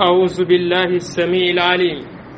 أعوذ بالله السميع العليم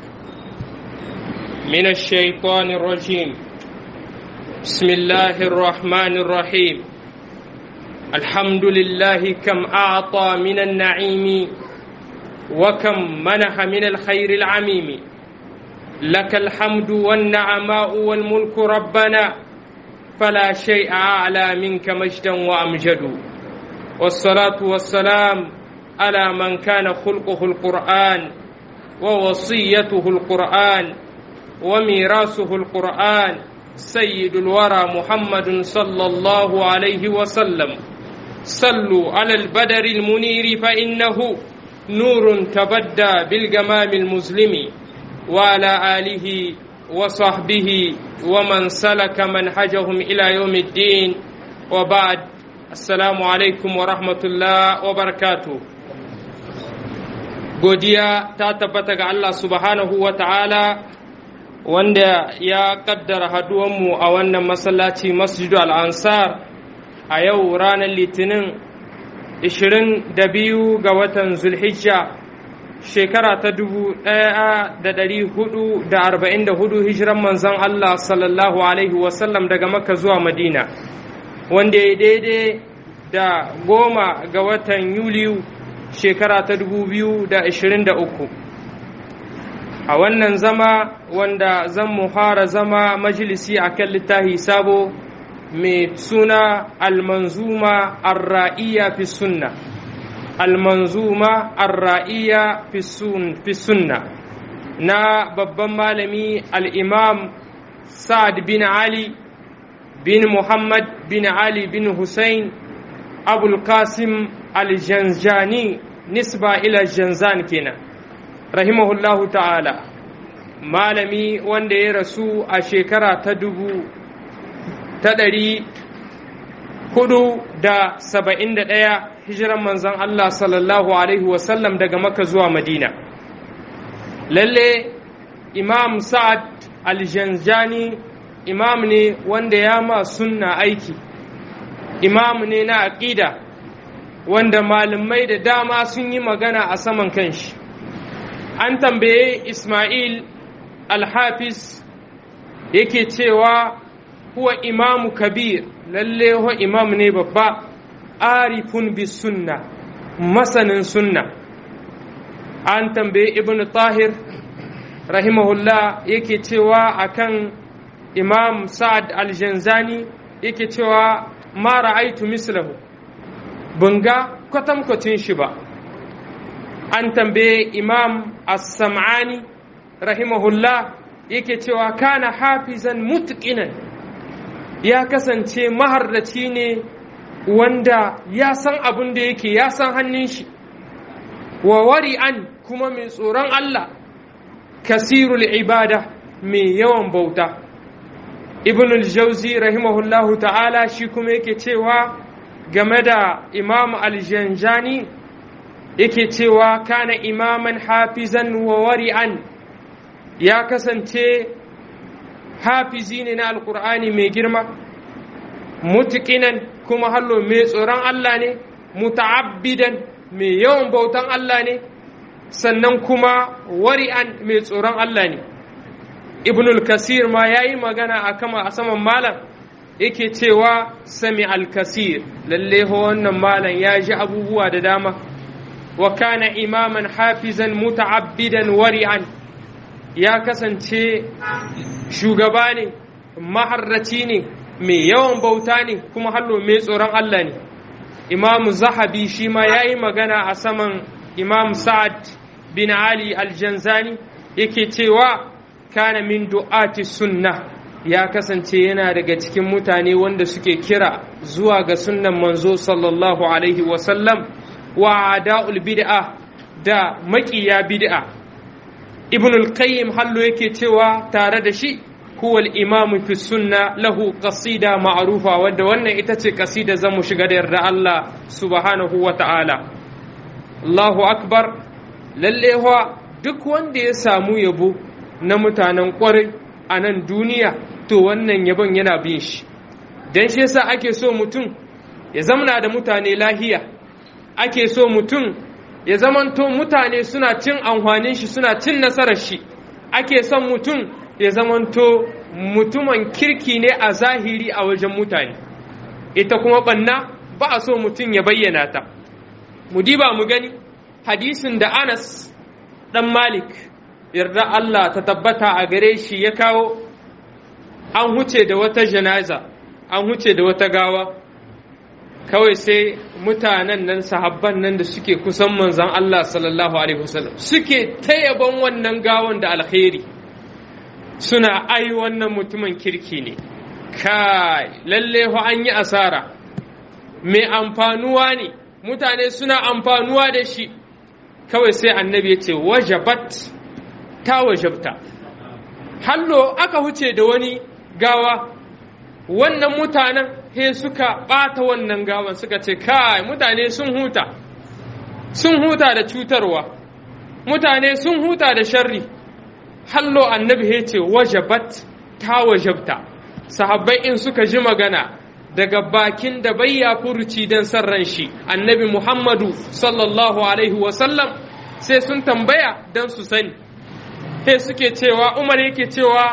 من الشيطان الرجيم بسم الله الرحمن الرحيم الحمد لله كم أعطى من النعيم وكم منح من الخير العميم لك الحمد والنعماء والملك ربنا فلا شيء أعلى منك مجدا وأمجد والصلاة والسلام على من كان خلقه القرآن ووصيته القرآن وميراثه القرآن سيد الورى محمد صلى الله عليه وسلم صلوا على البدر المنير فإنه نور تبدى بالجمام المسلم وعلى آله وصحبه ومن سلك منهجهم إلى يوم الدين وبعد السلام عليكم ورحمة الله وبركاته godiya ta tabbata ga Allah subhanahu wa ta'ala wanda ya kaddara haduwanmu a wannan masallaci masjidu al'ansar a yau ranar litinin 22 ga watan zulhijja shekara ta 1444 hijiran manzon Allah sallallahu alaihi wasallam daga makka zuwa madina wanda ya daidai da goma ga watan yuliyu shekara ta uku. a wannan zama wanda zan muhara zama majalisi a kan littafi sabo mai suna almanzuma arra'iya fi sunna almanzuma arra'iya fi sunna na babban malami al'imam sa'ad bin ali bin muhammad bin ali bin hussein abul qasim aljanjani nisba ila janzan kenan rahimahullahu ta'ala malami wanda ya rasu a shekara ta dubu ta ɗari hudu da saba'in da ɗaya hijiran manzan Allah sallallahu alaihi wasallam daga maka zuwa madina lalle imam sa'ad aljanjani imam ne wanda ya ma sunna aiki imam ne na aƙida wanda malamai da dama sun yi magana a saman kanshi an tambaye ismail alhafiz yake cewa huwa imamu kabir lalle huwa imam ne babba arifun bi sunna masanin sunna an tambaye ibn tahir rahimahullah yake cewa akan imam sa'ad aljanzani yake cewa ma ra'aitu mislahu ban ga kwatankwacin shi ba an tambaye imam as-sam'ani rahimahullah yake cewa kana hafizan mutqinan ya kasance maharraci ne wanda ya san abin da yake ya san hannun shi wa wari'an kuma mai tsoron Allah kasirul ibada mai yawan bauta ibn al-jauzi rahimahullahu ta'ala shi kuma yake cewa game da imam aljanjani yake cewa kana imaman hafizan wa wari'an ya kasance hafizi ne na alkur'ani mai girma mutukinan kuma hallo mai tsoron Allah ne muta'abbidan mai yawan bautan Allah ne sannan kuma wari'an mai tsoron Allah ne ibnul kasir ma ya yi magana a kama a saman malam yake cewa sami alkasir lalle wannan malam ya ji abubuwa da dama wa kana imaman hafizan muta'abbidan wari'an ya kasance shugaba ne maharraci ne mai yawan bauta ne kuma hallo mai tsoron Allah ne imamu zahabi shi ma ya yi magana a saman imam sa'ad bin ali aljanzani yake cewa kana min du'ati sunna ya kasance yana daga cikin mutane wanda suke kira zuwa ga sunnan manzo sallallahu alaihi wasallam wa da'ul bid'a da maƙiya bid'a ibn al-qayyim hallo yake cewa tare da shi huwa al-imam fi sunna lahu qasida ma'rufa wadda wannan ita ce qasida zamu shiga da yarda Allah subhanahu wa ta'ala Allahu akbar lalle duk wanda ya samu yabo na mutanen kwarai a nan duniya to wannan yabon yana bin shi don shi yasa ake so mutum ya zamana da mutane lahiya ake so mutum ya zamanto mutane suna cin amfanin shi suna cin nasarar shi ake son mutum ya zamanto mutumin kirki ne a zahiri a wajen mutane ita kuma banna ba a so mutum ya bayyana ta mu diba mu gani hadisin da anas dan malik yarda Allah ta tabbata a gare shi ya kawo an huce da wata janaza an huce da wata gawa kawai sai mutanen nan sahabban nan da suke kusan manzan Allah sallallahu alaihi wasallam suke tayaban wannan gawan da alkhairi suna ai wannan mutumin kirki ne kai lalle ho an yi asara mai amfanuwa ne mutane suna amfanuwa da shi kawai sai annabi ya ce wajabat ta wajabta hallo aka huce da wani gawa wannan mutanen he suka ɓata wannan gawan suka ce kai mutane sun huta sun huta da cutarwa mutane sun huta da sharri hallo annabi he ce wajabat ta wajabta sahabbai in suka ji magana daga bakin da bayya furuci don san ran shi annabi muhammadu sallallahu alaihi wasallam sai sun tambaya don su sani sai suke cewa umar yake cewa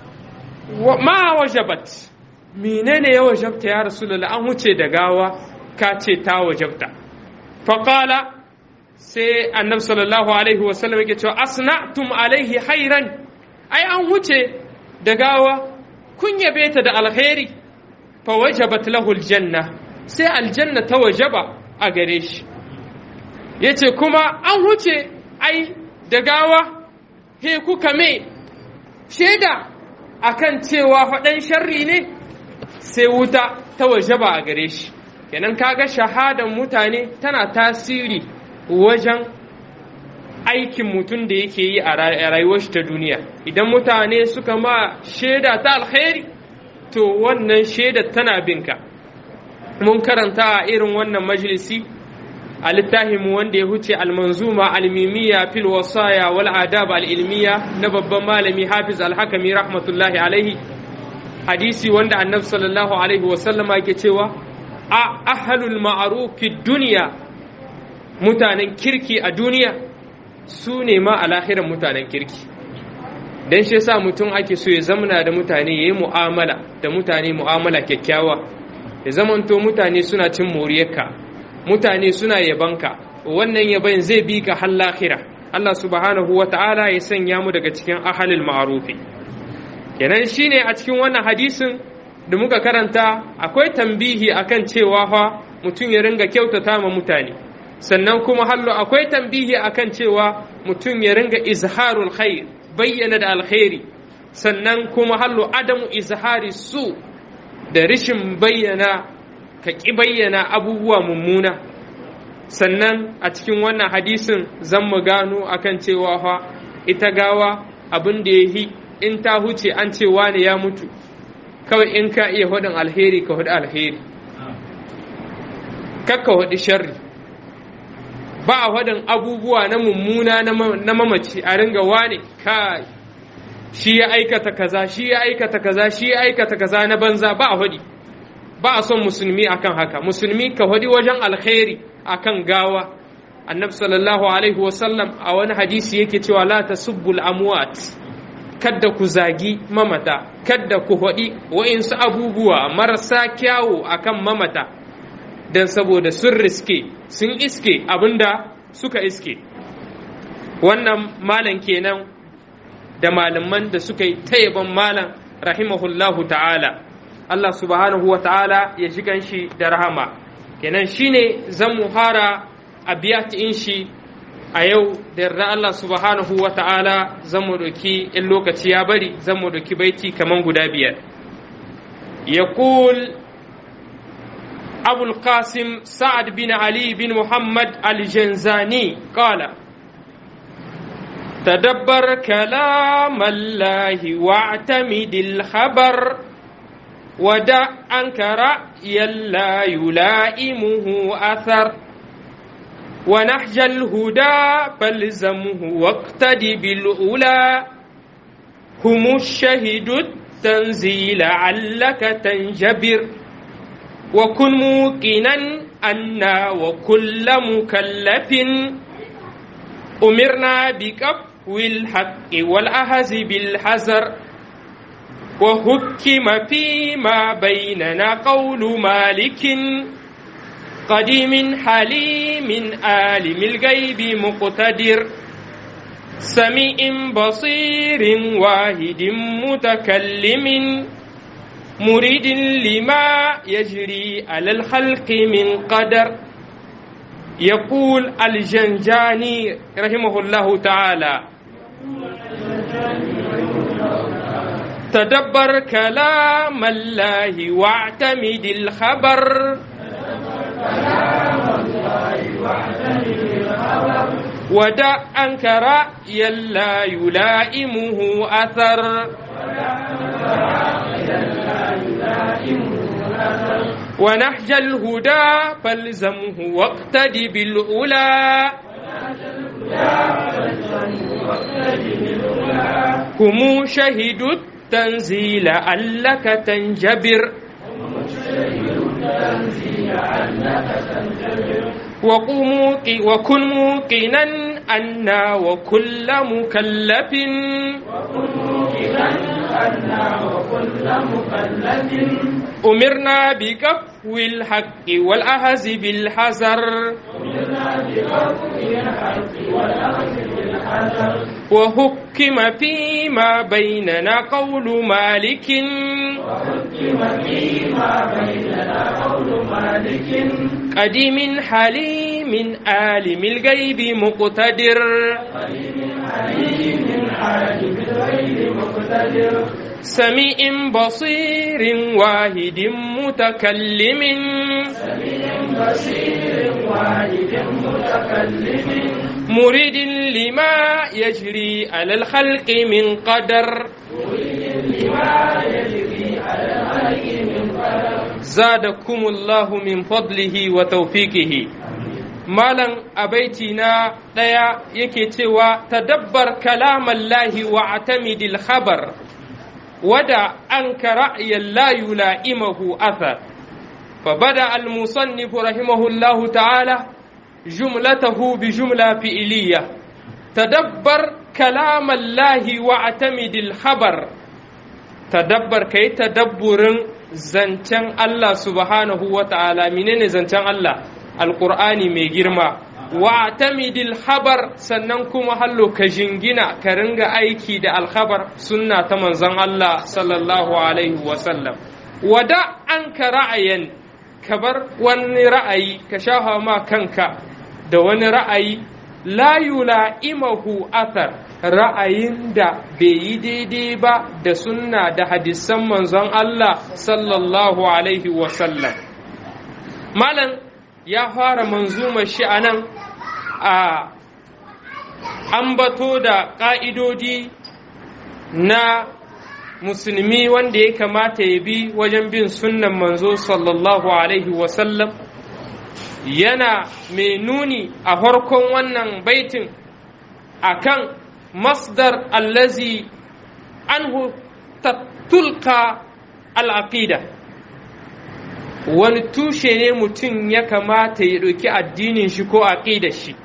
ma wajabat menene ya wajabta ya rasulullah an wuce da gawa ka ce ta wajabta faƙala sai annabi sallallahu alaihi wasallam yake cewa asna'tum alaihi hairan ai an wuce da gawa kun yabe ta da alkhairi fa wajabat lahu aljanna sai aljanna ta wajaba a gare shi yace kuma an wuce ai da gawa he kuka me shaida akan cewa faɗan sharri ne sai wuta ta wajaba a gare shi kenan kaga shahadan mutane tana tasiri wajen aikin mutum da yake yi a rayuwar shi ta duniya idan mutane suka ma shaida ta alkhairi to wannan shaida tana binka mun karanta a irin wannan majalisi a littafinmu wanda ya huce almanzuma almimiya fil wasaya wal adab al ilmiya na babban malami hafiz alhakami rahmatullahi alaihi hadisi wanda annabi sallallahu alaihi wasallam yake cewa a ahlul ma'ruf fi dunya mutanen kirki a duniya su ne ma a lahiran mutanen kirki dan shi yasa mutum ake so ya zamana da mutane yayi mu'amala da mutane mu'amala kyakkyawa ya zamanto mutane suna cin moriyarka mutane suna yabanka wannan yaban zai bi ka har lahira Allah subhanahu wa ta'ala ya sanya mu daga cikin ahalil ma'arufi kenan shine a cikin wannan hadisin da muka karanta akwai tambihi akan cewa fa mutum ya ringa kyautata ma mutane sannan kuma hallo akwai tambihi akan cewa mutum ya ringa izharul khair bayyana da alkhairi sannan kuma hallo adamu izhari su da rishin bayyana ka ƙi bayyana abubuwa mummuna sannan a cikin wannan hadisin zan mu gano akan cewa fa ita gawa abin da ya yi in ta huce an ce wane ya mutu kawai in ka iya hudin alheri ka hudu alheri kakka hudu sharri ba a hudin abubuwa na mummuna na mamaci a ringa wane kai shi ya aikata kaza shi ya aikata kaza shi ya aikata kaza na banza ba a hudi ba a son musulmi akan haka musulmi ka hudi wajen alkhairi akan gawa annabi sallallahu alaihi wasallam a wani hadisi yake cewa la tasubbul amwat kadda ku zagi mamata kadda ku hudi wa'insu abubuwa marasa kyawu akan mamata dan saboda sun riske sun iske abinda suka iske wannan malam kenan da malaman da suka yi tayyaban malam rahimahullahu ta'ala Allah subhanahu wa ta'ala ya ji ganshi da rahama kenan shine zan muhara a in shi a yau da yarda Allah subhanahu wa ta'ala zan mu doki in lokaci ya bari zan mu doki baiti kaman guda biyar yaqul abul qasim sa'ad bin ali bin muhammad al-janzani qala تدبر كلام الله واعتمد الخبر ودع عنك رأيا لا يلائمه أثر ونهج الهدى فالزمه واقتد بالأولى هم الشهد التنزيل علك تنجبر وكن موقنا أن وكل مكلف أمرنا بكف الحق والأهز بالحذر وحكم فيما بيننا قول مالك قديم حليم عالم الغيب مقتدر سميع بصير واحد متكلم مريد لما يجري على الخلق من قدر يقول الجنجاني رحمه الله تعالى تدبر كلام الله واعتمد الخبر ودع أنك رأيا لا يلائمه أثر ونهج الهدى فالزمه واقتد بالأولى هم شهدوا التنزيل ألك تنجبر وقوموا وكن موقنا أنا وكل مكلف أمرنا بكف الحق والأهز بالحذر وحكم فيما بيننا قول مالك قديم حليم عالم الغيب مقتدر سميع بصير واحد متكلم مريد لما يجري على الخلق من قدر زادكم الله من فضله وتوفيقه malam a baiti na ɗaya yake cewa tadabbar kalamallahi wa atamidil khabar wada an ka ra'ayin la yula'imahu athar فبدأ المصنف رحمه الله تعالى جملته بجملة فئلية تدبر كلام الله واعتمد الخبر تدبر كي تدبر زنتن الله سبحانه وتعالى منين زنتن الله alƙur'ani mai girma wa tamidil khabar sannan kuma hallo ka jingina ka ringa aiki da alkhabar sunna ta manzon Allah sallallahu alaihi wasallam wada an ka ra'ayin ka bar wani ra'ayi ka shafa ma kanka da wani ra'ayi la yula'imahu athar ra'ayin da bai yi daidai ba da sunna da hadisan manzon Allah sallallahu alaihi wasallam malam ya fara manzumar shi a nan a ambato da ƙa'idodi na musulmi wanda ya kamata ya bi wajen bin sunnan manzo sallallahu alaihi wasallam yana mai nuni a farkon wannan baitin akan masdar allazi anhu tattulka al'aqida wani tushe ne mutum ya kamata ya ɗauki addinin shi ko aƙidar shi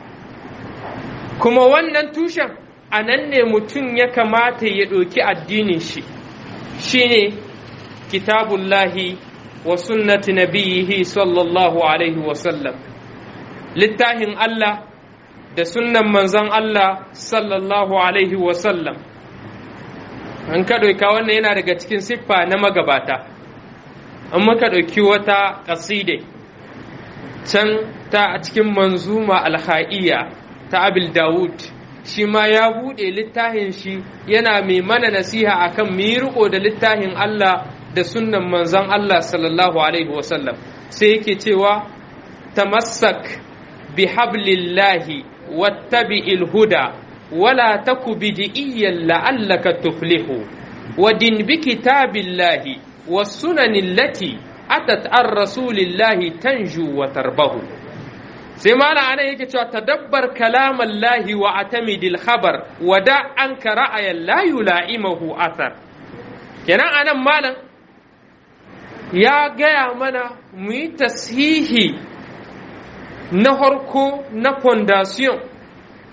kuma wannan tushen a nan ne mutum ya kamata ya ɗauki addinin shi shine kitabullahi wa sunnati nabiyihi sallallahu alaihi wasallam littafin Allah da sunnan manzon Allah sallallahu alaihi wasallam an ka ɗauka wannan yana daga cikin siffa na magabata an maka ɗauki wata ƙaside can ta a cikin manzuma alha'iyya ta abil dawud shi ma ya buɗe littafin shi yana mai mana nasiha akan mu yi riko da littafin Allah da sunnan manzon Allah sallallahu alaihi wasallam sai yake cewa tamassak bi hablillahi wattabi'il huda wala taku bid'iyyan la'allaka tuflihu wa din bi kitabillahi والسنن التي أتت عن رسول الله تنجو وتربه sai mana ana yake cewa tadabbar kalam Allah wa atamidil khabar wa da an ka ra'ayan la yula'imahu athar kenan anan malam ya gaya mana mu yi tashihi na harko na fondation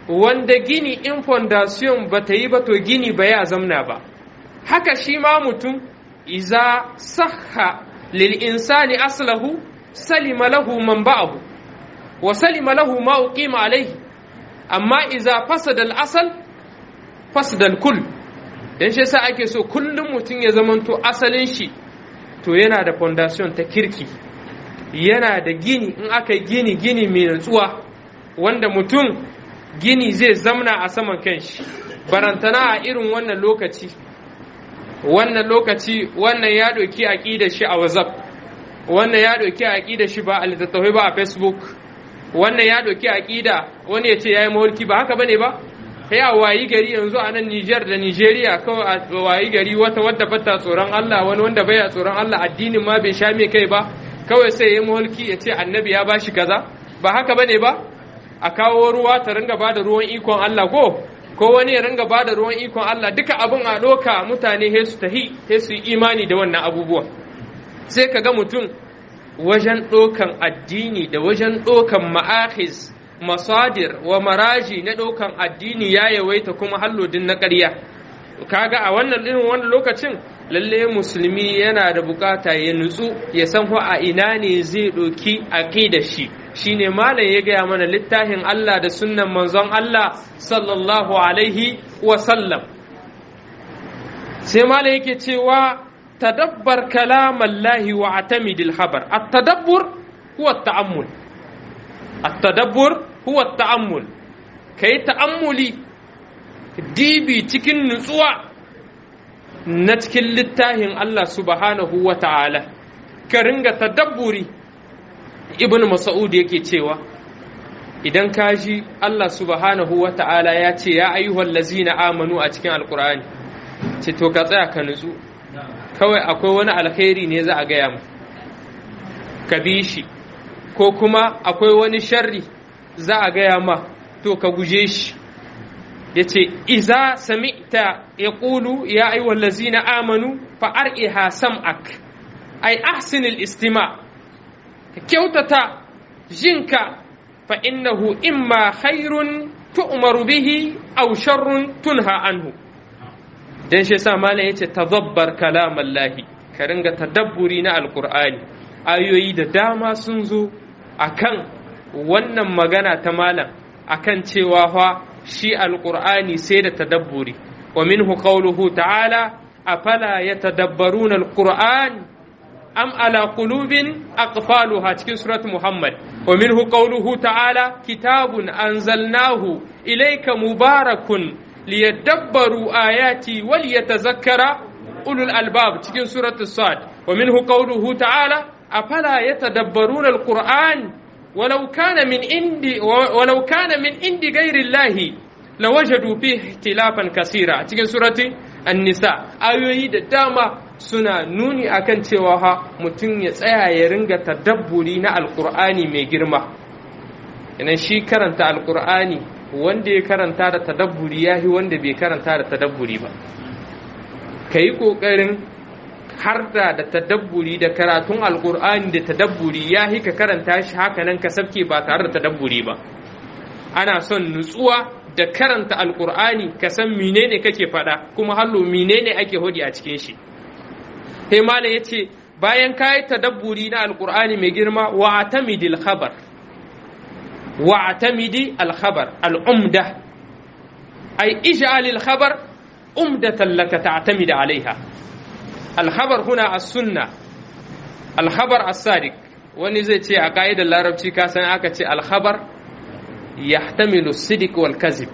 wanda gini in fondation ba ta yi ba to gini ba ya zamna ba haka shi ma mutum iza sahha lil insani aslahu salima lahu man ba'ahu wa salima lahu ma uqima alayhi amma iza fasada al asal fasada al kull dan shi yasa ake so kullum mutum ya zamanto asalin shi to yana da fondation ta kirki yana da gini in aka gini gini mai natsuwa wanda mutum gini zai zamna a saman kanshi barantana a irin wannan lokaci wannan lokaci wannan ya ɗauki aƙidar shi a whatsapp wannan ya ɗauki aƙidar shi ba a littattafai ba a facebook wannan ya ɗauki aƙida wani ya ce ya yi mahulki ba haka bane ba kai a wayi gari yanzu a nan Nijar da Nijeriya kawai a wayi gari wata wadda bata tsoron Allah wani wanda baya tsoron Allah addinin ma bai sha mai kai ba kawai sai ya mahulki ya ce annabi ya bashi kaza ba haka bane ba a kawo ruwa ta ringa ba da ruwan ikon Allah ko ko wani ya ringa ba da ruwan ikon Allah duka abin a doka mutane he su tahi he su yi imani da wannan abubuwa sai ka ga mutum wajen ɗokan addini da wajen ɗokan ma'akhis masadir wa maraji na ɗaukan addini ya yawaita kuma hallodin na ƙarya kaga a wannan irin wannan lokacin lalle musulmi yana da bukata ya nutsu ya san ko a ina ne zai ɗauki aqidar shi shine malam ya gaya mana littafin Allah da sunnan manzon Allah sallallahu alaihi wa sallam sai malam yake cewa tadabbar kalamallahi wa atamidil habar at-tadabbur huwa at-ta'ammul التدبر هو التأمل كي تأملي ديبي cikin nutsuwa na cikin littafin Allah subhanahu wa ta'ala ka ringa tadabburi ibn Mas'ud yake cewa idan ka ji Allah subhanahu wa ta'ala ya ce ya ayyuhal lazina amanu a cikin alkur'ani ce to ka tsaya ka nutsu kawai akwai wani alkhairi ne za a gaya mu ka bi shi ko kuma akwai wani sharri za a gaya ma to ka guje shi ya ce iza sami'ta ya ƙulu ya aiwal lazina amanu fa'ar'iha sam'ak ai ahsinil istima ka kyautata jinka fa innahu imma khairun tu'maru bihi aw sharrun tunha anhu dan shi yasa malam yace tadabbar kalamallahi ka ringa tadabburi na alqur'ani ayoyi da dama sun zo akan wannan magana ta malam akan cewa fa shi alqur'ani sai da tadabburi wa minhu qawluhu ta'ala afala yatadabbaruna alqur'an am ala qulubin aqfaluha cikin surat muhammad wa minhu qawluhu ta'ala kitabun anzalnahu ilayka mubarakun liyadabbaru ayati wal yatazakkara ulul albab cikin surat sad wa minhu qawluhu ta'ala afala yatadabbaruna alquran ولو كان من عند ولو كان من عند غير الله لوجدوا فيه اختلافا كثيرا cikin surati an-nisa ayoyi da dama suna nuni akan cewa ha mutum ya tsaya ya ringa tadabburi na alqur'ani mai girma idan shi karanta alqur'ani wanda ya karanta da tadabburi yahi wanda bai karanta da tadabburi ba kai kokarin har da da tadabburi da karatun alkur'ani da tadabburi ya ka karanta shi haka nan ka sabke ba tare da tadabburi ba ana son nutsuwa da karanta alkur'ani ka san menene kake faɗa kuma hallo menene ake hodi a cikin shi sai malam yace bayan kayi tadabburi na alkur'ani mai girma wa atamidil khabar wa atamidi al khabar al umda ay ij'al al khabar umdatan laka ta'tamid alaiha alhabar huna a sunna alhabar as-sadiq wani zai ce a ka'idar larabci ka san aka ce alhabar yahtamilu sidiq wal kazib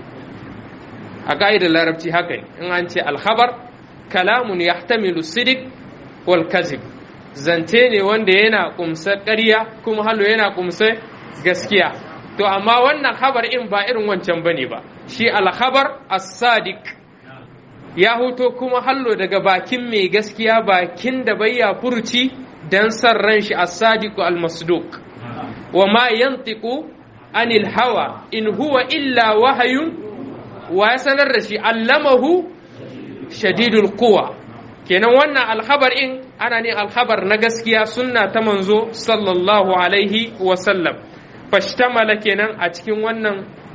a ka'idar larabci haka ne in an ce alhabar kalamun yahtamilu sidiq wal kazib zance ne wanda yana kumsa ƙarya kuma halo yana kumsa gaskiya to amma wannan habar in ba irin wancan bane ba shi alhabar as-sadiq ya hoto kuma hallo daga bakin mai gaskiya bakin da bayya furuci dan san ran shi as-sadiqu al-masduq wa ma yantiqu anil hawa in huwa illa wahayun wa ya sanar da shi allamahu shadidul quwa kenan wannan alhabar in ana ne alhabar na gaskiya sunna ta manzo sallallahu alaihi wa sallam fashtamala kenan a cikin wannan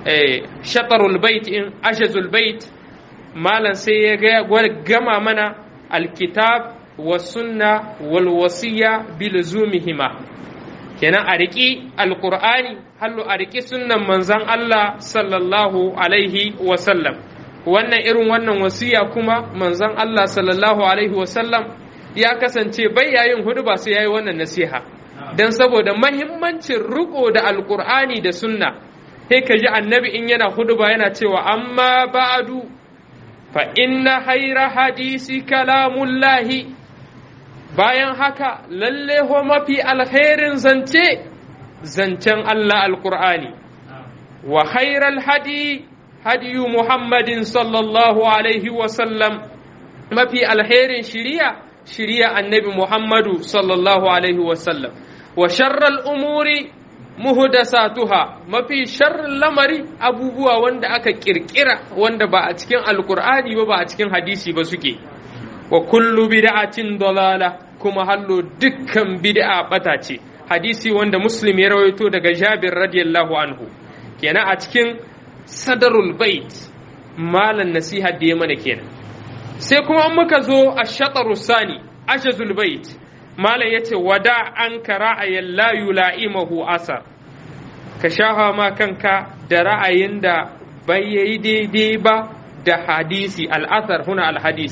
shatarul bait in ashazul bait malam sai ya gama mana alkitab wa sunna wal wasiya bilzumihima kenan a riƙi alƙur'ani hallu a riƙi sunnan manzan Allah sallallahu alaihi wasallam wannan irin wannan wasiya kuma manzan Allah sallallahu alaihi wasallam ya kasance bai yayin hudu ba sai yayi wannan nasiha dan saboda mahimmancin riko da alƙur'ani da sunna sai ka ji annabi in yana hudu ba yana cewa amma ba'du fa inna hayra hadisi kalamullahi bayan haka lalle ho mafi alkhairin zance zancen Allah alkur'ani wa khairal hadi hadiyu muhammadin sallallahu alaihi wasallam mafi alkhairin shiriya shiriya annabi muhammadu sallallahu alaihi wasallam wa sharral umuri muhdasatuha mafi sharrin lamari abubuwa wanda aka kirkira wanda ba a cikin alkur'ani ba ba a cikin hadisi ba suke wa kullu bid'atin dalala kuma hallo dukkan bid'a bata ce hadisi wanda muslim ya rawaito daga jabir radiyallahu anhu kenan a cikin sadarul bait malan nasiha da ya mana kenan sai kuma an muka zo a shataru sani ashazul bait malam yace wada an ka ra'ayin la yula'imahu asar ka shafa ma kanka da ra'ayin da bai yi daidai ba da hadisi al'athar huna al-hadis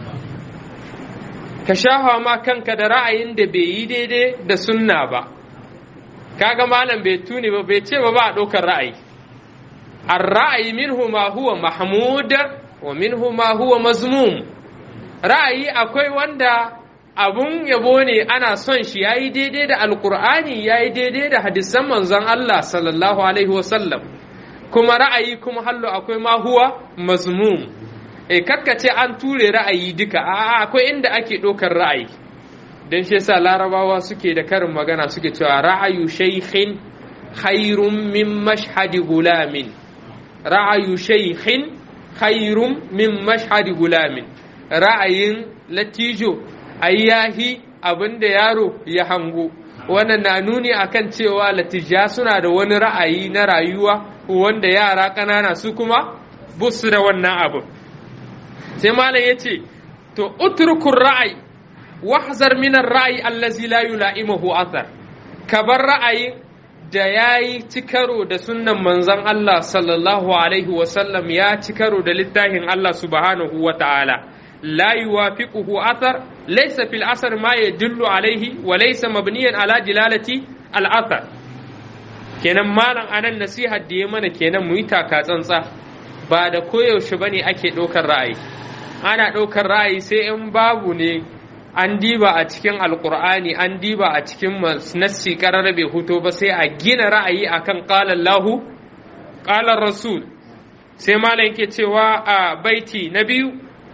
ka shafa ma kanka da ra'ayin da bai yi daidai da sunna ba kaga malam bai tuni ba bai ce ba ba a ɗaukar ra'ayi ar-ra'ayi minhu ma huwa mahmud wa minhu ma huwa mazmum ra'ayi akwai wanda abun yabo ne ana son shi yayi daidai da alqur'ani yayi daidai da hadisan manzon Allah sallallahu alaihi wasallam kuma ra'ayi kuma hallo akwai ma huwa mazmum e ce an ture ra'ayi duka a akwai inda ake ɗaukar ra'ayi don shi yasa larabawa suke da karin magana suke cewa ra'ayu shaykhin khairun min mashhadi gulamin ra'ayu shaykhin khairun min mashhadi gulamin ra'ayin latijo ayyahi abinda yaro ya hango wannan na nuni akan cewa latija suna da wani ra'ayi na rayuwa wanda yara ƙanana su kuma busu da wannan abin sai malam ya ce to utrukun ra'ayi wahzar minar ra'ayi allazi la yula'imuhu athar ka bar ra'ayi da yayi ci karo da sunnan manzon Allah sallallahu alaihi wa sallam ya ci karo da littafin Allah subhanahu wa ta'ala la yuwafiquhu athar laysa fil asar ma yadullu alaihi wa laysa mabniyan ala dilalati al athar kenan malam anan nasihar da ya mana kenan mu yi taka tsantsa ba da koyaushe bane ake ɗaukar ra'ayi ana ɗaukar ra'ayi sai in babu ne an diba a cikin alkur'ani an diba a cikin nassi karar bai huto ba sai a gina ra'ayi akan qala Allahu qala Rasul sai malam yake cewa a baiti na biyu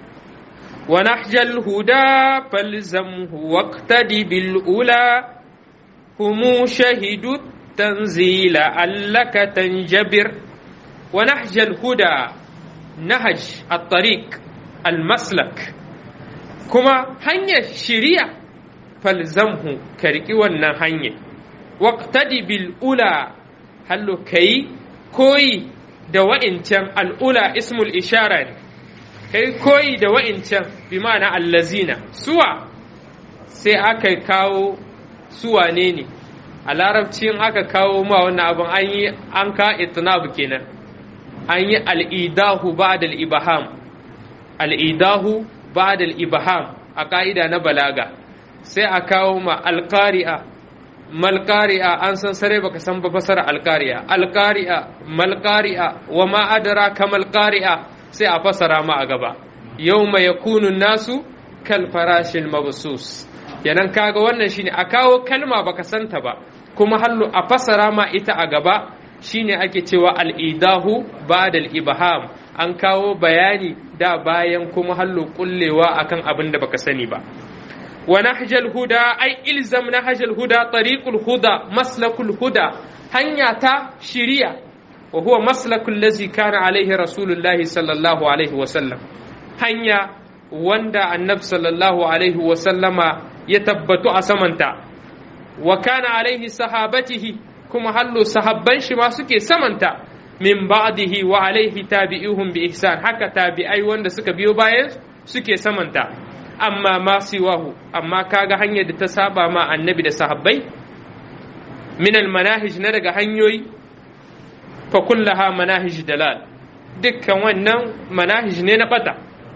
wa nahjal huda falzamhu waqtadi bil ula humu shahidu tanzila allaka tanjabir wa nahjal huda nahaj at-tariq almaslak kuma hanyar shiriya falzamhu ka riƙi wannan hanyar waqtadi bil ula hallo kai koyi da wa'incan al'ula ismul ishara ne kai koyi da wa'incan bi ma'ana allazina suwa sai aka kawo suwa ne ne a larabcin aka kawo ma wannan abin an yi an ka itnab kenan an yi al'idahu ba da al'ibaham al'idahu ba da al'ibaham a ƙa'ida na balaga sai a kawo ma alƙari'a malƙari'a an san sare baka san ba fasara alƙari'a alƙari'a malƙari'a wa ma'adara ka malƙari'a sai a fasara ma a gaba yau mai yakunun nasu kal farashin mabsus yanan kaga wannan shine a kawo kalma baka santa ba kuma hallu a fasara ma ita a gaba shine ake cewa al'idahu ba da ibham an kawo bayani da bayan kuma hallo kullewa akan abin da baka sani ba wa nahjal huda ai ilzam nahjal huda tariqul huda maslakul huda hanya ta shiriya wa huwa maslakul lazi kana alaihi rasulullahi sallallahu alaihi wa sallam hanya wanda annab sallallahu alaihi wa sallama ya tabbatu a samanta wa kana alaihi sahabatihi kuma hallo sahabban shi ma suke samanta min ba'dihi wa alaihi tabi'uhum bi ihsan haka tabi'ai wanda suka biyo bayan suke samanta amma ma siwahu amma kaga hanyar da ta saba ma annabi da sahabbai min al manahij na daga hanyoyi fa kullaha manahij dalal dukkan wannan manahij ne na bata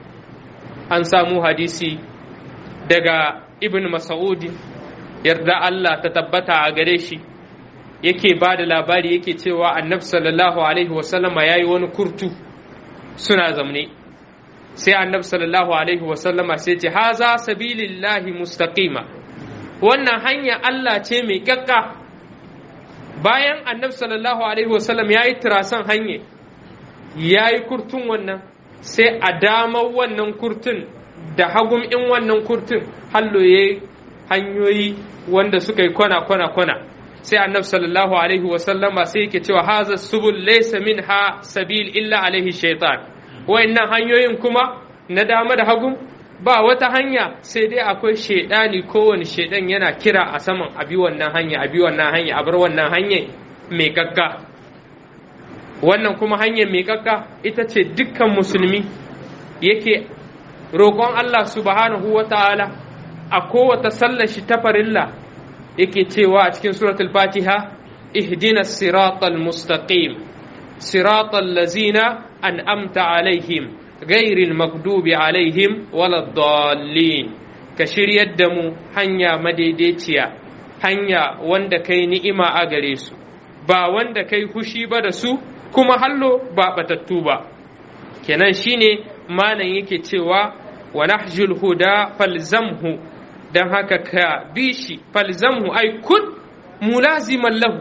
an samu hadisi daga ibn mas'ud yarda Allah ta tabbata a gare shi yake ba da labari yake cewa annabi sallallahu alaihi wasallama ya yi wani kurtu suna zamne sai annabi sallallahu alaihi wasallama sai ce haza sabilillahi mustaqima wannan hanya Allah ce mai kyakka bayan annabi sallallahu alaihi wasallam ya yi tirasan hanye ya yi kurtun wannan sai a damar wannan kurtun da hagum in wannan kurtun hallo ya hanyoyi wanda suka yi kwana kwana kwana sai annabi sallallahu alaihi wasallama sai yake cewa haza subul laysa minha sabil illa alaihi shaitan wayannan hanyoyin kuma na dama da hagu ba wata hanya sai dai akwai shaidani kowane shaidan yana kira a saman abi wannan hanya abi wannan hanya a bar wannan hanya mai gagga wannan kuma hanyar mai gagga ita ce dukkan musulmi yake roƙon Allah subhanahu wa ta'ala a kowata sallar shi ta farilla yake cewa a cikin suratul fatiha ihdina siratal mustaqim siratal lazina an'amta alaihim ghairil maghdubi alaihim waladdallin ka shiryar da mu hanya madaidaiciya hanya wanda kai ni'ima a gare su ba wanda kai hushi ba da su kuma hallo ba batattu ba kenan shine malam yake cewa wa nahjul huda falzamhu dan haka ka bi shi falzamhu ay kun mulaziman lahu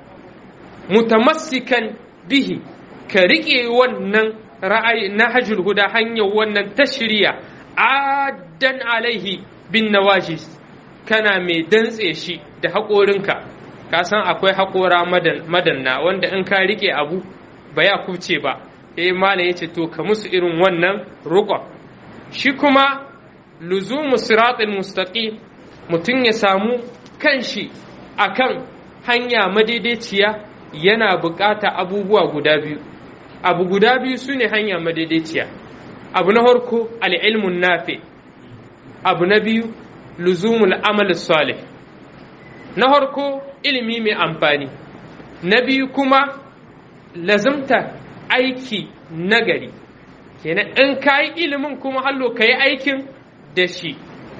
mutamassikan bihi ka riƙe wannan ra'ayi na hajjul huda hanyar wannan tashriya addan alaihi bin nawajis kana mai dantse shi da haƙorinka ka san akwai haƙora madanna wanda in ka riƙe abu ba ya kubce ba eh malam yace to ka musu irin wannan ruqa shi kuma luzumu siratul mustaqim mutum ya samu kanshi akan hanya madaidaiciya yana bukata abubuwa guda biyu abu guda biyu su ne hanya madaidaiciya abu na farko al'ilmun nafi abu na biyu luzumul amal salih na farko ilimi mai amfani na biyu kuma lazimta aiki nagari kenan in ka yi ilimin kuma hallo ka yi aikin da shi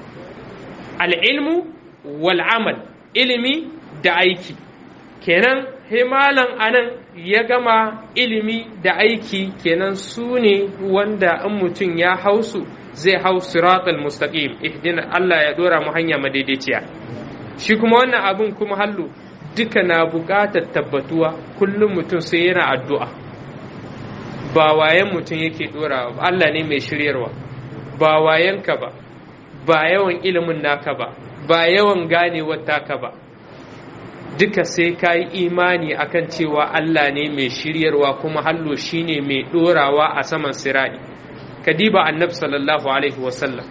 al'ilmu wal amal ilimi da aiki kenan himalan anan ya gama ilimi da aiki kenan su ne wanda in mutum ya hausu zai hau siratal mustaqim ihdina Allah ya dora mu hanya madaidaiciya shi kuma wannan abin kuma hallu duka na buƙatar tabbatuwa kullum mutum sai yana addu'a ba wayan mutum yake dora ba Allah ne mai shiryarwa ba wayanka ba ba yawan ilimin naka ba ba yawan ganewar taka ba duka sai ka yi imani akan cewa Allah ne mai shiryarwa kuma hallo shine mai ɗorawa a saman sirari kadiba annab sallallahu alaihi wasallam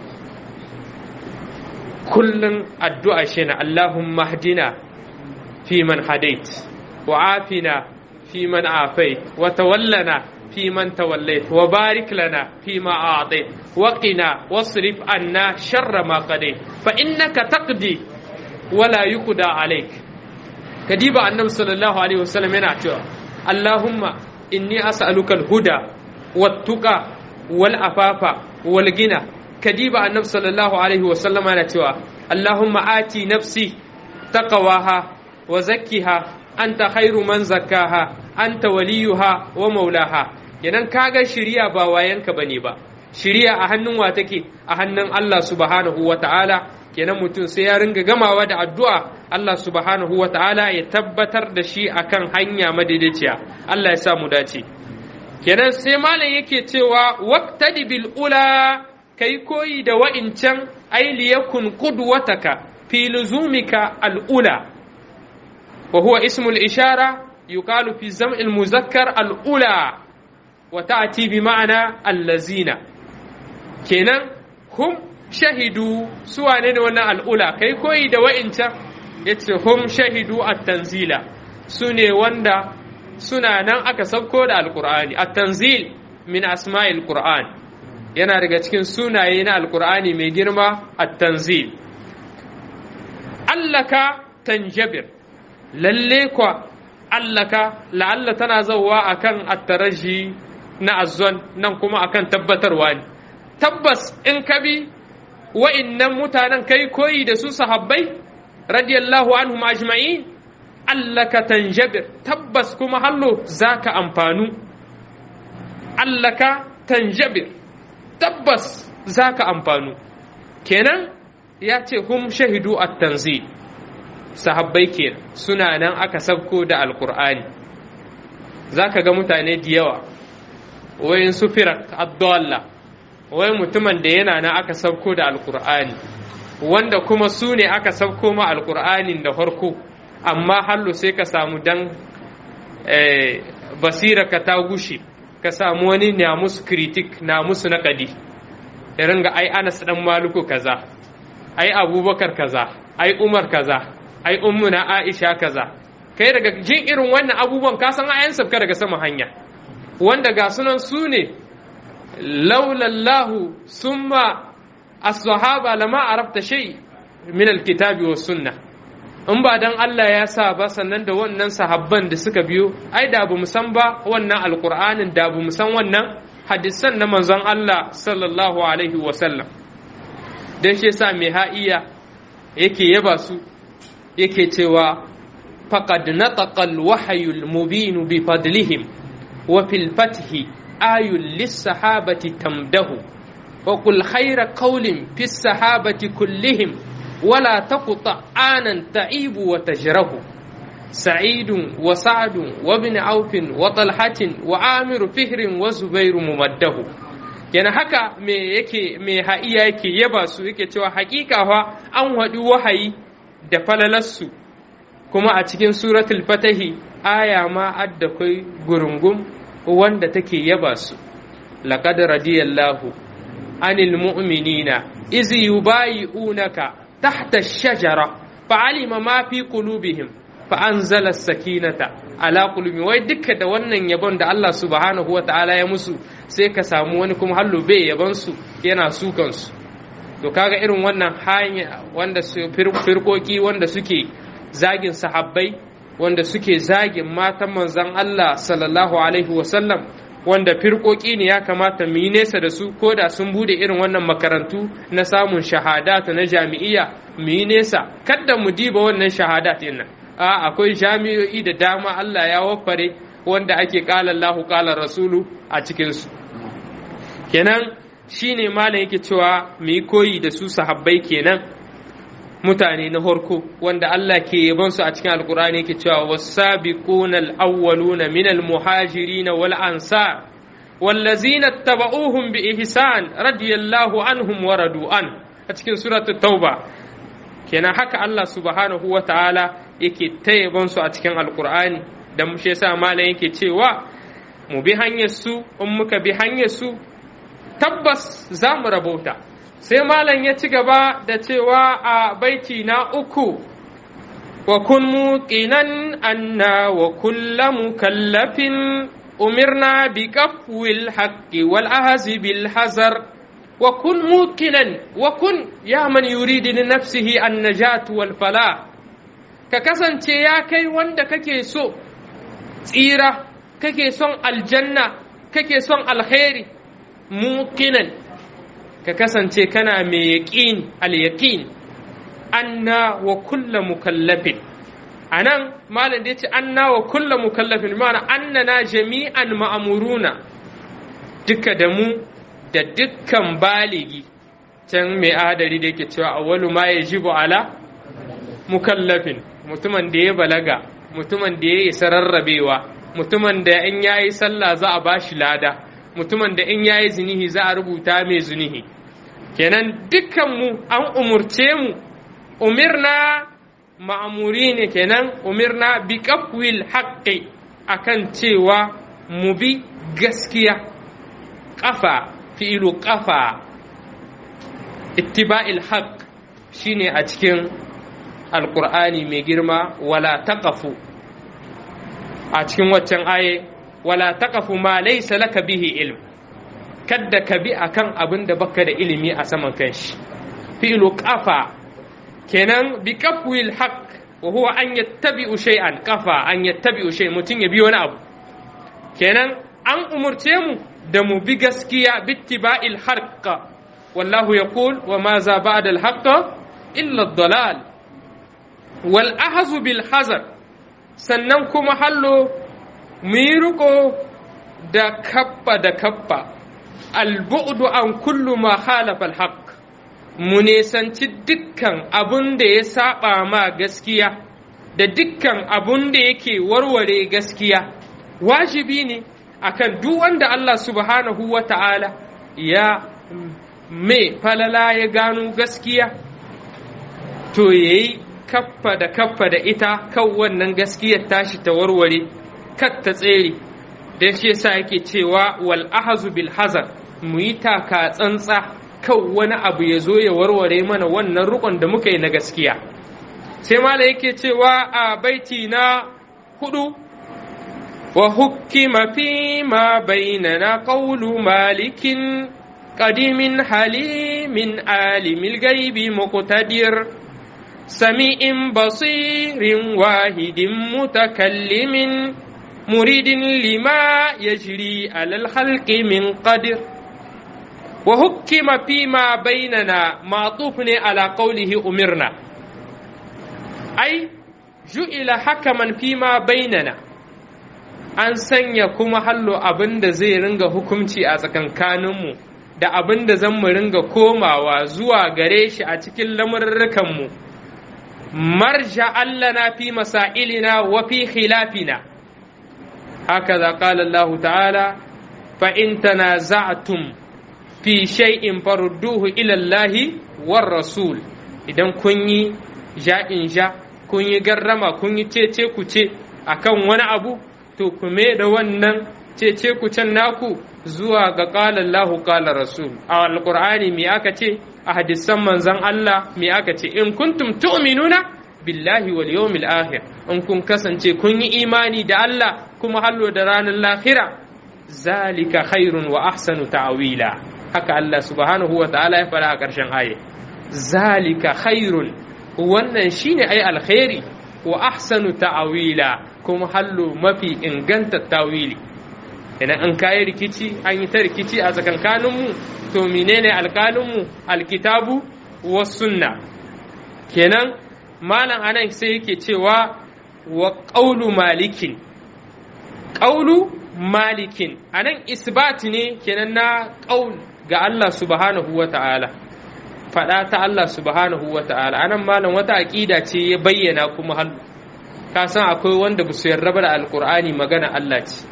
kullum addu'a shi na Allahumma hadina fi man hadait wa afina fi man afait wa tawallana fi man tawallait wa barik lana fi ma a'tait wa qina wasrif anna sharra ma qadait fa innaka taqdi wala yuqda alayk kadiba annabi sallallahu alaihi wasallam yana cewa Allahumma inni as'aluka al-huda wat-tuqa wal-afafa wal-gina kadiba annabi sallallahu alaihi wasallam yana cewa Allahumma ati nafsi taqwaha wa zakkiha anta khairu man zakkaha anta waliyuha wa maulaha kenan kaga shiriya ba wayanka bane ba shiriya a hannun wa take a hannun Allah subhanahu wa ta'ala kenan mutum sai ya ringa gamawa da addu'a Allah subhanahu wa ta'ala ya tabbatar da shi akan hanya madaidaiciya Allah ya sa mu dace kenan sai malam yake cewa waqtadi bil ula kai koyi da wa'incan ai liyakun qudwataka fi luzumika al ula wa huwa ismul ishara yuqalu fi zam'il muzakkar al ula wa ta'ti bi ma'ana allazina kenan hum shahidu su wane ne wannan al'ula kai koyi da wa'incan ya ce hum shahidu a tanzila su ne wanda suna nan aka sauko da alkur'ani at-tanzil min asma'il qur'an yana daga cikin sunaye na alkur'ani mai girma at-tanzil allaka tanjabir lalle kwa allaka la'alla tana zauwa akan attaraji na azzon nan kuma akan tabbatarwa ne tabbas in ka bi wa'innan mutanen kai koyi da su sahabbai radiyallahu anhum ajma'in allaka tanjabir tabbas kuma hallo zaka amfanu allaka tanjabir tabbas zaka amfanu kenan ya ce hum shahidu at-tanzil sahabbai kenan suna nan aka sabko da alkur'ani zaka ga mutane da yawa wayin su firak abdullah wai mutumin da yana nan aka sabko da alkur'ani wanda kuma su ne aka sabko ma alkur'anin da farko amma hallo sai ka samu dan basira ka ta gushe ka samu wani na musu kritik na musu naƙadi irin ga ai anas dan maluku kaza ai abubakar kaza ai umar kaza ai ummuna aisha kaza kai daga jin irin wannan abubuwan ka san ayan sabka daga sama hanya wanda ga sunan su ne laulallahu summa as-sahaba lama arafta shay min al-kitabi was sunnah in ba dan Allah ya sa ba sannan da wannan sahabban da suka biyo ai da bu san ba wannan alqur'anin da bu san wannan hadisan na manzon Allah sallallahu alaihi wa sallam dan shi yasa mai ha'iya yake yaba su yake cewa faqad nataqa al-wahyu al-mubin bi fadlihim wa fil fathi ayul lis-sahabati tamdahu wa qul khayra qawlin fis sahabati kullihim ولا تقطع آنا تعيب وتجره سعيد وسعد وابن عوف وطلحة وعامر فهر وزبير ممده yana haka me yake me ha'iya yake yaba su yake cewa hakika fa an haɗu wahayi da falalarsu kuma a cikin suratul fatahi aya ma adda kai gurungum wanda take yaba su laqad radiyallahu anil mu'minina iz yubayi'unaka تحت الشجرة فعلم ما في قلوبهم فأنزل السكينة على قلوبهم wai duka da wannan yabon da Allah subhanahu wa ta'ala ya musu sai ka samu wani kuma hallo bai yabon su yana sukan su to kaga irin wannan hanya wanda su firkoki wanda suke zagin sahabbai wanda suke zagin matan manzon Allah sallallahu alaihi wa sallam wanda firkoki ne ya kamata mu yi nesa da su ko da sun bude irin wannan makarantu na samun shahadatu na jami'iyya mu yi nesa kada mu diba wannan shahadat din nan a akwai jami'o'i da dama Allah ya waffare wanda ake qala Allahu qala Rasulu a cikin su kenan shine malam yake cewa mu yi koyi da su sahabbai kenan mutane na horko wanda Allah ke yaban su a cikin alkur'ani yake cewa was-sabiquna al-awwaluna min al-muhajirin wal ansar wallazina tabauhum bi ihsan radiyallahu anhum wa radu an a cikin suratul tauba kenan haka Allah subhanahu wa ta'ala yake ta yaban su a cikin alkur'ani da mu yasa malam yake cewa mu bi hanyar su in muka bi hanyar su tabbas za mu rabauta sai malam ya ci gaba da cewa a baiti na uku wa kun muqinan anna wa kulla mukallafin umirna bi qafwil haqqi wal ahzi bil hazar wa kun muqinan wa kun ya man yuridu li nafsihi an najat wal fala ka kasance ya kai wanda kake so tsira kake son aljanna kake son alkhairi muqinan ka kasance kana mai yaƙin al-yaƙin anna wa kulla mukallafin a nan malam da ya ce anna wa kulla mukallafin ma'ana annana jami'an ma'amuruna duka da mu da dukkan baligi can mai adari da yake cewa awwalu ma yajibu ala mukallafin mutumin da ya balaga mutumin da ya isa rarrabewa mutumin da in yayi sallah za a bashi lada mutumin da in yayi zinihi za a rubuta mai zunihi kenan dukkanmu an umurce mu umirna ma'amuri ne kenan umirna bi qafwil haqqi akan cewa mu bi gaskiya ƙafa fi'ilu ƙafa ittiba'il haqq shine a cikin alqur'ani mai girma wala taqafu a cikin waccan aye wala taqafu ma laysa laka bihi ilm kadda ka bi akan abin da baka da ilimi a saman kanshi fi'lu qafa kenan bi qafwil haqq wa huwa an yattabi'u shay'an qafa an yattabi'u shay mutun ya bi wani abu kenan an umurce mu da mu bi gaskiya bittiba'il haqq wallahu yaqul wa ma za ba'da al haqq illa ad-dalal wal ahzu bil hazar sannan kuma hallo mu yi riko da kappa da kappa albu'du an kullu ma khalafa alhaq mu nesanci dukkan abun da ya saba ma gaskiya da dukkan abun da yake warware gaskiya wajibi ne akan duk wanda Allah subhanahu wa ta'ala ya mai falala ya gano gaskiya to yayi kaffa da kaffa da ita kan wannan gaskiyar tashi ta warware kat ta tsere don shi yasa yake cewa wal ahazu bil hazar mu yi taka tsantsa kan wani abu ya zo ya warware mana wannan rukun da muka yi na gaskiya sai mala yake cewa a baiti na hudu wa hukima fi ma bainana qawlu malikin qadimin halimin alimil gaibi muqtadir sami'in basirin wahidin mutakallimin مريد لما يجري على الخلق من قدر وحكم فيما بيننا معطوف على قوله أمرنا أي جئل حكما فيما بيننا an sanya kuma hallo abin da zai ringa hukumci a tsakankaninmu da abin da zan mu ringa komawa zuwa gare shi a cikin lamurrukanmu marja allana fi masailina wa fi khilafina هكذا قال الله تعالى فإن تنازعتم في شيء فردوه إلى الله والرسول idan kun yi ja'in ja kun yi garrama kun yi cece ku ce akan wani abu to ku da wannan cece ku can naku zuwa ga qala Allahu qala rasul a alqur'ani me aka ce a hadisan manzon Allah me aka ce in kuntum tu'minuna billahi wal yawmil akhir in kun kasance kun yi imani da Allah kuma hallo da ranar lahira zalika khairun wa ahsanu ta'wila haka Allah subhanahu wa ta'ala ya fara a ƙarshen aye zalika khairun wannan shine ai alkhairi wa ahsanu ta'wila kuma hallo mafi inganta tawili idan an kayi rikici an yi ta rikici a tsakankaninmu to menene alƙalinmu alkitabu was sunna kenan malam anan sai yake cewa wa ƙaulu malikin ƙaulu malikin anan isbat ne kenan na ƙaul ga Allah subhanahu wa ta'ala faɗa ta Allah subhanahu wa ta'ala anan malam wata aƙida ce ya bayyana kuma hallu ka san akwai wanda ba su yarda da alƙur'ani magana Allah ce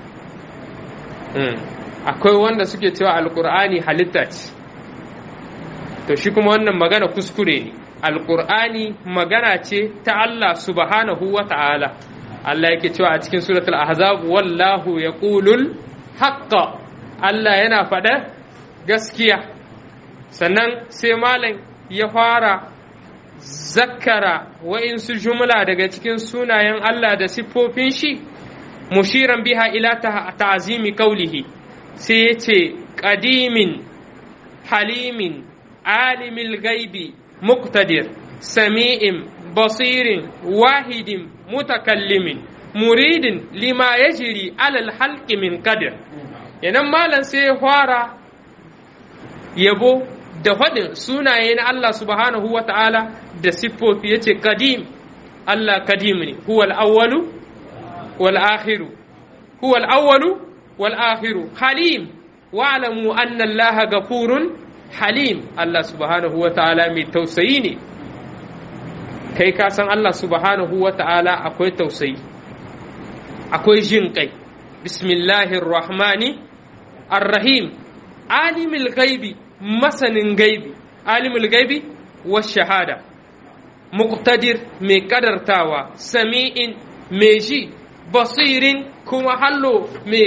akwai wanda suke cewa alƙur'ani halitta ce to shi kuma wannan magana kuskure ne alƙur'ani magana ce ta Allah subhanahu wa ta'ala Allah yake cewa a cikin suratul ahzab wallahu yaqulul haqqa Allah yana faɗa gaskiya sannan sai malam ya fara zakkara wa'insu jumla daga cikin sunayen Allah da siffofin shi mushiran biha ila ta'zimi qawlihi sai ya ce qadimin halimin alimil gaibi مقتدر سميع بصير واحد متكلم مريد لما يجري على الحلق من قدر yanan malam sai ya fara yabo da faɗin sunaye na Allah subhanahu wa ta'ala da siffofi ya ce kadim Allah kadim ne huwal awwalu wal akhiru huwal awwalu wal akhiru halim wa'lamu anna Allah gafurun halim Allah subhanahu wa ta'ala mai tausayi ne kai ka san Allah subhanahu wa ta'ala akwai tausayi akwai jin kai bismillahir rahmani arrahim alimul gaibi masanin gaibi alimul gaibi wa shahada muqtadir mai kadartawa sami'in mai ji basirin kuma hallo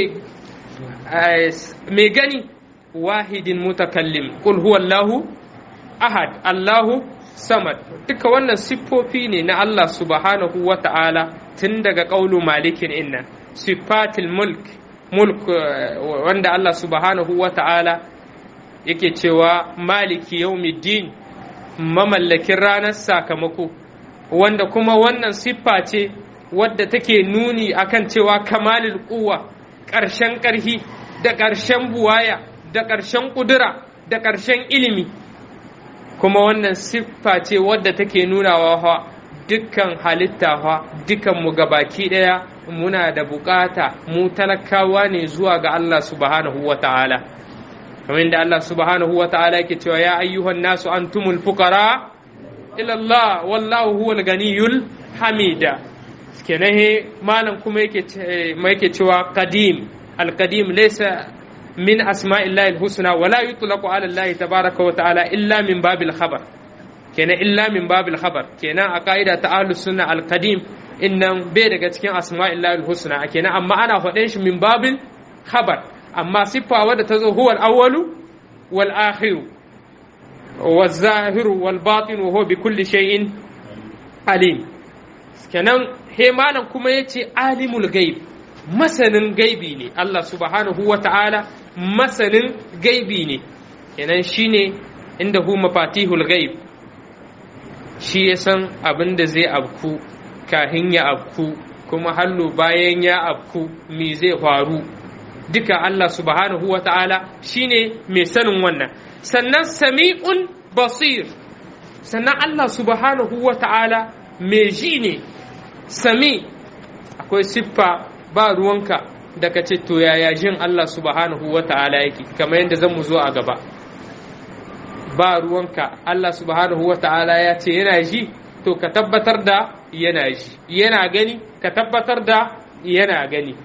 mai gani wahidin mutakallim kul huwa Allahu ahad Allahu samad duka wannan siffofi ne na Allah subhanahu wa ta'ala tun daga ƙaulu malikin inna sifatil mulk mulk wanda Allah subhanahu wa ta'ala yake cewa maliki yaumiddin mamallakin ranar sakamako wanda kuma wannan siffa ce wadda take nuni akan cewa kamalul kuwa ƙarshen ƙarhi da ƙarshen buwaya da ƙarshen ƙudura da ƙarshen ilimi kuma wannan siffa ce wadda take nunawa fa dukkan halitta fa dukkan mu gabaki ɗaya muna da bukata mu talakawa ne zuwa ga Allah subhanahu wa ta'ala kamar da Allah subhanahu wa ta'ala yake cewa ya ayyuhan nasu antumul fuqara ila Allah wallahu huwal ganiyul hamida kenan he malam kuma yake yake cewa qadim al qadim laysa min asma'illahi al husna wa la yutlaqu ala Allah tabaraka wa ta'ala illa min babil khabar kenan illa min babil khabar kenan a ka'ida ta ahlus sunna al qadim innan bai daga cikin asma'illahi al husna kenan amma ana faɗin shi min babil khabar amma siffa wadda ta zo huwa al-awwalu wal akhiru wal zahiru wal batin wa huwa bi kulli shay'in alim kenan he malam kuma yace alimul ghaib masanin gaibi ne Allah subhanahu wa ta'ala masanin gaibi ne kenan shine inda hu mafatihul ghaib shi ya san abin da zai abku kahin ya abku kuma hallo bayan ya abku me zai faru duka Allah subhanahu wa ta'ala shi ne mai sanin wannan sannan sami'un basir sannan Allah subhanahu wa ta'ala mai ji ne sami akwai siffa ba ruwanka da ka ce to yaya jin Allah subhanahu wa ta'ala yake kamar yadda zan mu zo a gaba ba ruwanka Allah subhanahu wa ta'ala ya ce yana ji to ka tabbatar da yana ji yana gani ka tabbatar da yana gani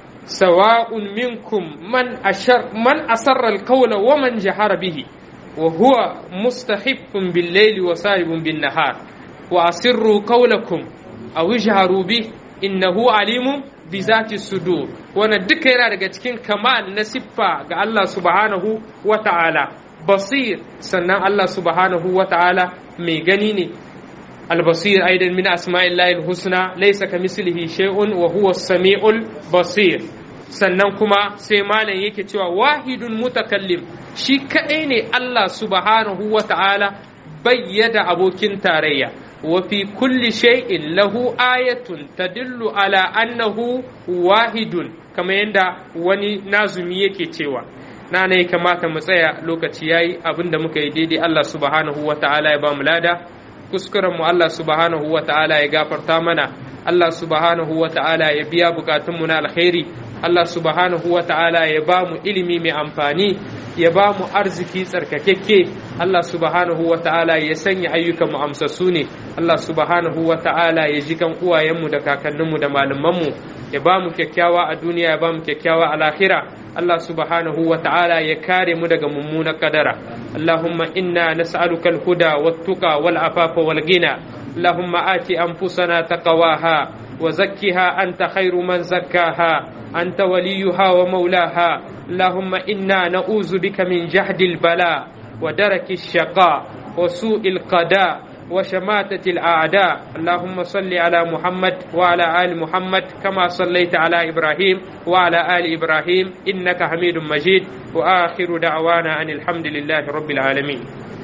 سواء منكم من أشر من أسر القول ومن جهر به وهو مستخف بالليل وسائب بالنهار وأسروا قولكم أو اجهروا به إنه عليم بذات الصدور وانا دكيرا daga cikin kamal na siffa ga Allah subhanahu wa ta'ala basir sannan Allah subhanahu wa ta'ala mai gani ne البصير أيضا من أسماء الله الحسنى ليس كمثله شيء وهو السميع البصير sannan kuma sai malam yake cewa wahidun mutakallim shi kaɗai ne Allah subhanahu wa ta'ala bayyada abokin tarayya wa fi kulli shay'in lahu ayatun tadullu ala annahu wahidun kamar yadda wani nazumi yake cewa na ne kamata mu tsaya lokaci yayi abinda muka yi daidai Allah subhanahu wa ta'ala ya ba mu lada kuskuren mu Allah subhanahu wa ta'ala ya gafarta mana Allah subhanahu wa ta'ala ya biya bukatunmu na alkhairi Allah subhanahu wa ta'ala ya ba mu ilimi mai amfani ya ba mu arziki tsarkakekke Allah subhanahu wa ta'ala ya sanya ayyukan mu amsassu ne Allah subhanahu wa ta'ala ya ji kan uwayenmu da kakanninmu da malamanmu ya ba mu kyakkyawa a duniya ya ba mu kyakkyawa a lahira Allah subhanahu wa ta'ala ya kare mu daga mummunan kadara Allahumma inna nas'aluka al-huda wat-tuqa wal-afafa wal-ghina Allahumma ati anfusana taqwaha wa zakkiha anta khairu man zakkaha أنت وليها ومولاها اللهم إنا نعوذ بك من جهد البلاء ودرك الشقاء وسوء القضاء وشماتة الأعداء اللهم صل على محمد وعلى آل محمد كما صليت على إبراهيم وعلى آل إبراهيم إنك حميد مجيد وآخر دعوانا أن الحمد لله رب العالمين